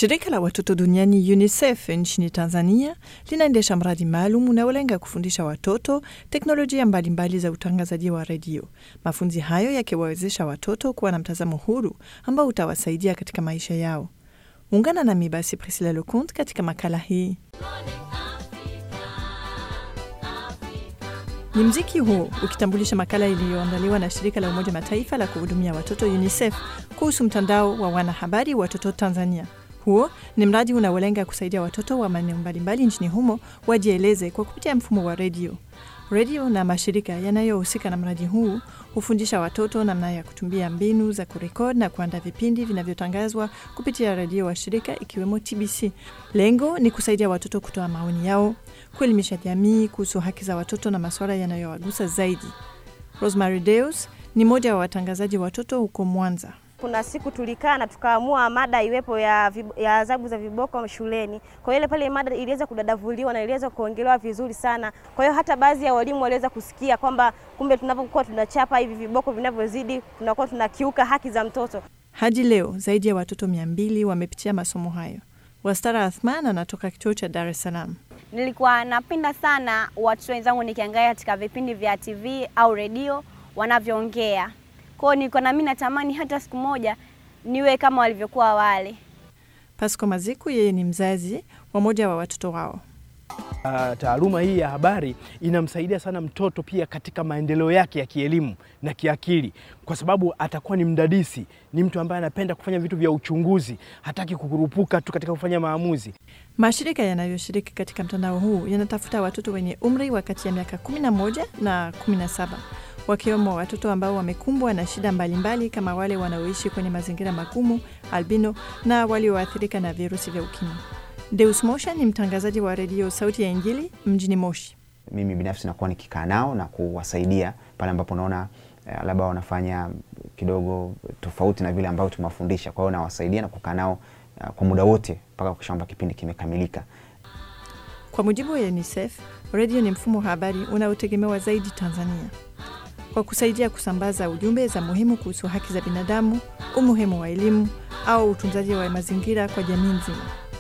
Shirika la watoto duniani UNICEF nchini Tanzania linaendesha mradi maalum unaolenga kufundisha watoto teknolojia mbalimbali za utangazaji wa redio. Mafunzi hayo yakiwawezesha watoto kuwa na mtazamo huru ambao utawasaidia katika maisha yao. Ungana nami basi Priscilla Leconte katika makala hii. Ni mziki huo ukitambulisha makala iliyoandaliwa na shirika la Umoja Mataifa la kuhudumia watoto UNICEF kuhusu mtandao wa wanahabari watoto Tanzania. Huo ni mradi unaolenga kusaidia watoto wa maeneo mbalimbali nchini humo wajieleze kwa kupitia mfumo wa redio. Redio na mashirika yanayohusika na mradi huu hufundisha watoto namna ya kutumia mbinu za kurekodi na kuandaa vipindi vinavyotangazwa kupitia redio wa shirika ikiwemo TBC. Lengo ni kusaidia watoto kutoa maoni yao, kuelimisha jamii kuhusu haki za watoto na masuala yanayowagusa zaidi. Rosemary Deus ni mmoja wa watangazaji watoto huko Mwanza. Kuna siku tulikaa na tukaamua mada iwepo ya, vib- ya adhabu za viboko shuleni. Kwa hiyo ile pale mada iliweza kudadavuliwa na iliweza kuongelewa vizuri sana. Kwa hiyo hata baadhi ya walimu waliweza kusikia kwamba kumbe tunapokuwa tunachapa hivi viboko vinavyozidi tunakuwa tunakiuka haki za mtoto. Hadi leo zaidi ya watoto mia mbili wamepitia masomo hayo. Wastara Athman anatoka kituo cha Dar es Salaam. Nilikuwa napenda sana watoto wenzangu nikiangalia katika vipindi vya TV au redio wanavyoongea. Kwa hiyo nilikuwa na mimi natamani hata siku moja niwe kama walivyokuwa wale. Pasco Maziku yeye ni mzazi wa moja wa watoto wao. Uh, taaluma hii ya habari inamsaidia sana mtoto pia katika maendeleo yake ya kielimu na kiakili, kwa sababu atakuwa ni mdadisi, ni mtu ambaye anapenda kufanya vitu vya uchunguzi, hataki kukurupuka tu katika kufanya maamuzi. Mashirika yanayoshiriki katika mtandao huu yanatafuta watoto wenye umri wa kati ya miaka 11 na 17 wakiwemo watoto ambao wamekumbwa na shida mbalimbali kama wale wanaoishi kwenye mazingira magumu, albino na walioathirika na virusi vya ukimwi. Deus Mosha ni mtangazaji wa redio Sauti ya Injili mjini Moshi. mimi binafsi nakuwa nikikaa nao na kuwasaidia pale ambapo naona eh, labda wanafanya kidogo tofauti na vile ambavyo tumewafundisha. Kwa hiyo nawasaidia na kukaa nao eh, kwa muda wote mpaka kuhakikisha kwamba kipindi kimekamilika. Kwa mujibu wa UNICEF, redio ni mfumo wa habari unaotegemewa zaidi Tanzania kwa kusaidia kusambaza ujumbe za muhimu kuhusu haki za binadamu, umuhimu wa elimu au utunzaji wa mazingira kwa jamii nzima.